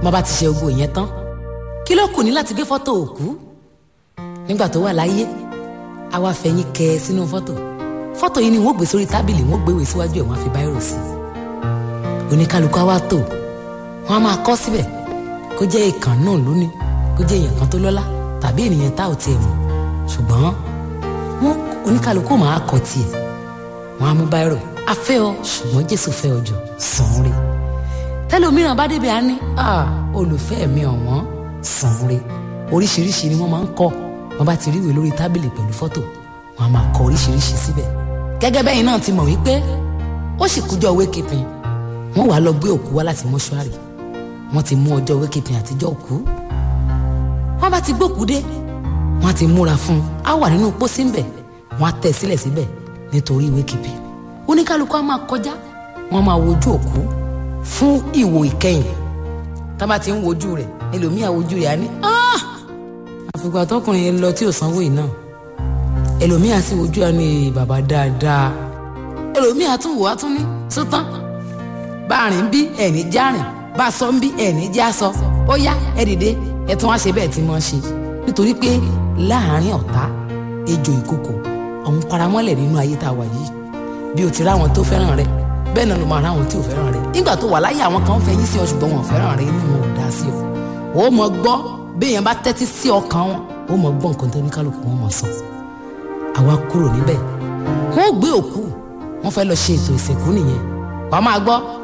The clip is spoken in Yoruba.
má bá ti ṣe gbogbo ìyẹn tán kí ló kù ní láti gbé fọ́tò òkú nígbà tó wà láyé a wá fẹ̀yìn kẹ sínú fọ́tò fọ́tò yìí ni wọ́n gbé sórí tábìlì wọ́n gbéwè síwájú ẹ̀ wọ́n á fi báírò sí i oníkálukú á wá tò wọ́n á máa kọ́ síbẹ̀ kó jẹ́ ìkàn náà lónìí kó jẹ́ èèyàn kan tó lọ́lá tàbí ènìyàn tá ò tiẹ̀ mọ̀ ṣùgbọ́n wọ́n oníkálukú máa kọ tiẹ̀ wọ́n á mú báírò a fẹ́ ọ ṣùgbọ́n Jésù fẹ́ ọ jù sàn án rí tẹlòmíràn bá débi á ní olùfẹ́ mi ọ̀wọ́n sàn án rí oríṣiríṣi ni wọ́n máa ń kọ wọ́n bá ti ríwèé lórí tábìlì pẹ̀lú fọ́tò wọ́n á máa kọ oríṣiríṣi síbẹ̀ gẹ́gẹ́ bẹ́yìn náà ti mọ̀ wípé ó sì kújọ́ wékìpin wọ́n wàá lọ gbé òkú wá láti mọ́ṣúárì wọ́n ti mú ọjọ́ wékìpin àtijọ́ òkú wọ́n bá ti gbókú dé wọ́n á ti múra fún un á wà nínú pósí ń bẹ̀ wọ́n á tẹ̀ sílẹ̀ síbẹ̀ nítorí wékìpin oníkálukú á máa kọjá wọ́n máa wojú òkú fún ìwò ìkẹyìn tá bá ti ń wojú rẹ̀ ẹlòmíà wojú rẹ̀ á ní àfìgbà tọkùnrin yẹn lọ tí ò sanwó yìí náà ẹlòmíà sì wojú ẹ ní bàbá dáadáa ẹlòmíà tún wò á tún ní sótán bá a rìn bí ẹni já rìn bá a sọ ń bí ẹni já sọ ó yá ẹ dìde ẹ tún wá ṣe bẹ́ẹ̀ tí wọ́n ṣe nítorí pé láàárín ọ̀tá ejò ìkòkò ọ̀hún paramọ́lẹ̀ nínú ayé tá a wà yìí bí o ti ráwọn tó fẹ́ràn rẹ bẹ́ẹ̀ náà ló máa ráwọn tí ò fẹ́ràn rẹ nígbà tó wà láyé àwọn kan fẹ̀yìn sí ọ ṣùgbọ́n wọn ò fẹ́ràn rẹ inú wọn ò dá sí ọ ó mọ gbọ́ béèyàn bá tẹ́tí sí ọkàn wọn ó mọ gbọ́ nǹkan tó ní kálukú wọn mọ̀ sọ àwa kúrò níbẹ̀ wọ́n gbé òkú wọ́n fẹ́ lọ ṣe ètò ìsìnkú nìyẹn wàá máa gbọ́